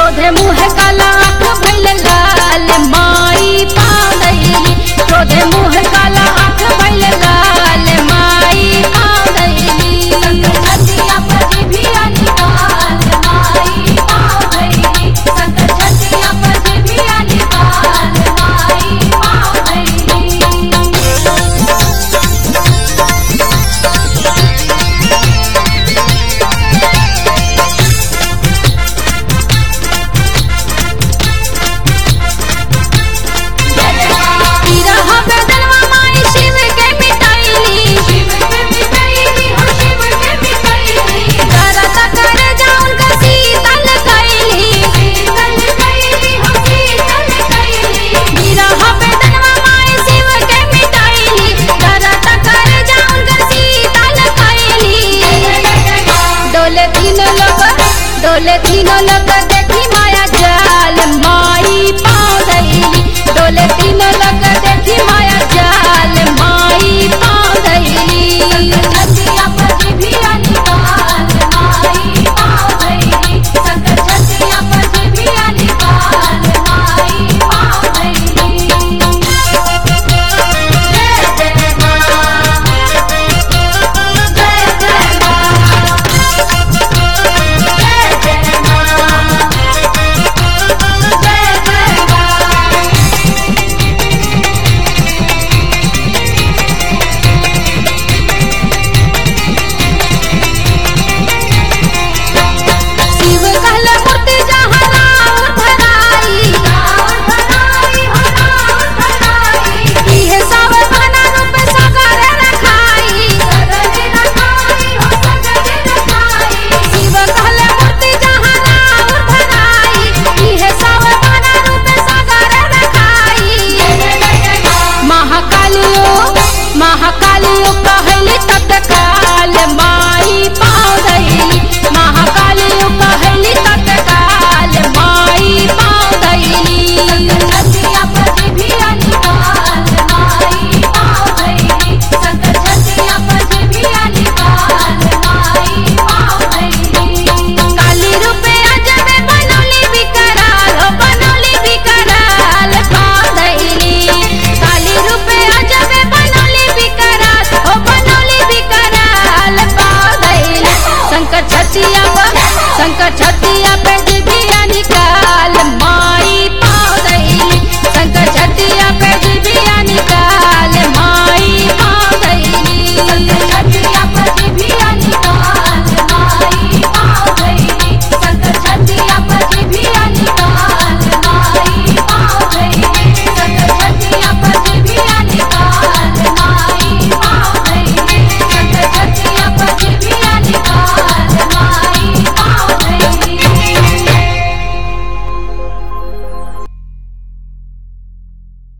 क्रोधे मुँह काला आँख भइल लाल माई पादैली क्रोधे मुँह काला आँख भइल लाल माई पादैली छतिया पर भी अनिकाल माई पावैली संत छतिया पर भी अनिकाल माई पावैली तिरहा बदनवा माई शिव के मिटाइली शिव के मिटाइली हो शिव के मिटाइली करत कर जाऊन का शीतल कैली शीतल कैली हो शीतल कैली तिरहा बदनवा माई शिव के मिटाइली करत कर जाऊन का शीतल कैली डोले तीन लोग डोले तीन लोग देखी माया जाल माई पादैली डोले तीन लोग देखी माया जाल माई पादैली